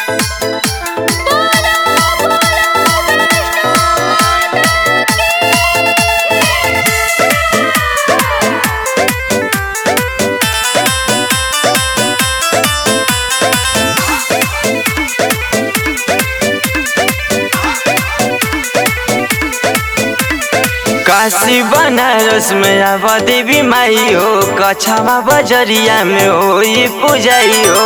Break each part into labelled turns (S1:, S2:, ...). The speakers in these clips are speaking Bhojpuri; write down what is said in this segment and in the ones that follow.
S1: काशी बनारस में आवा देवी माई हो कछावा बजरिया में हो ये पूजाई हो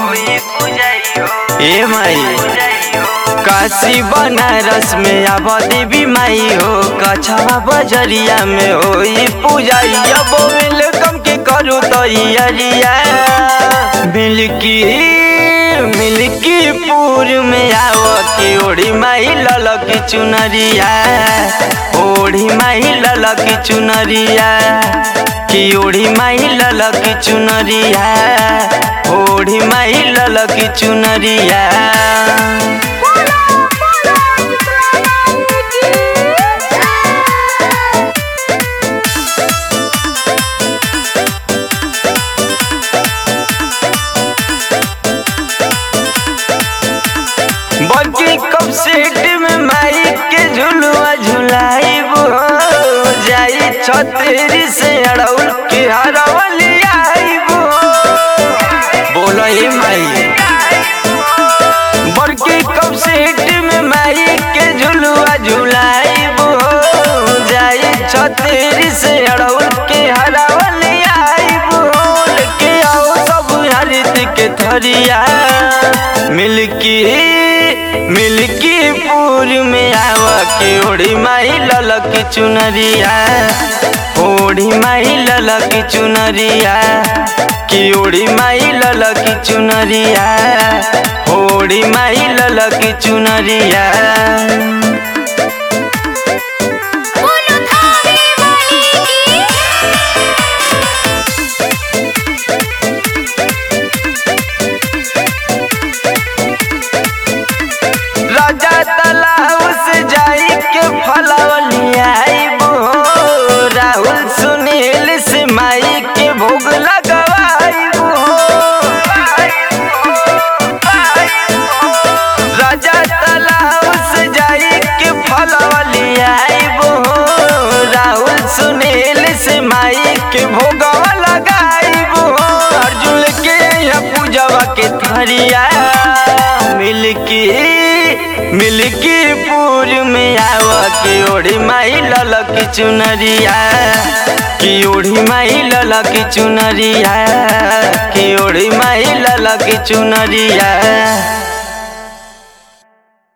S1: ए माई काशी बनारस में आवा देवी माई हो कछावा बजरिया में हो ये पूजाई अब वेलकम के करू तैयारिया मिल्की मिल्की पूर में आव के ओढ़ी माई ललक चुनरिया ओढ़ी माई ललक चुनरिया कि ओढ़ी माई ललक चुनरिया ओढ़ी माई ललक चुनरिया
S2: बोलो बोलो शुक्राना की
S1: बल्कि कब सेट में माई के झुलुआ झुलाइब हो जाई छतरी से अड़ौल के हरवली आइब हो बोलो ए माई बल्कि कब सेट में माई के झुलुआ झुलाइब हो जाई छतरी से अड़ौल के हरवली आइब हो लेके आओ सब हरित के थरिया मिल्की मिल्की पूर में आवा के ओढ़ी माई ललक चुनरिया ओढ़ी माई ललक चुनरिया कि ओढ़ी माई ललक चुनरिया ओढ़ी माई ललक चुनरिया
S2: बोलो थावे वाली की
S1: राजा तालाब से जाई के फलवलिया आइबो राहुल सुनील से माई के भोग लगवाइबो राजा तालाब से जाई के फलवलिया आइबो राहुल सुनील से माई के भोगवा लगाइबो अर्जुन के यहाँ पूजवा के थरिया मिल्की मिल्की पूर में आवा के ओढ़ी माई ललक चुनरिया कि ओढ़ी माई ललक चुनरिया कि ओढ़ी माई ललक चुनरिया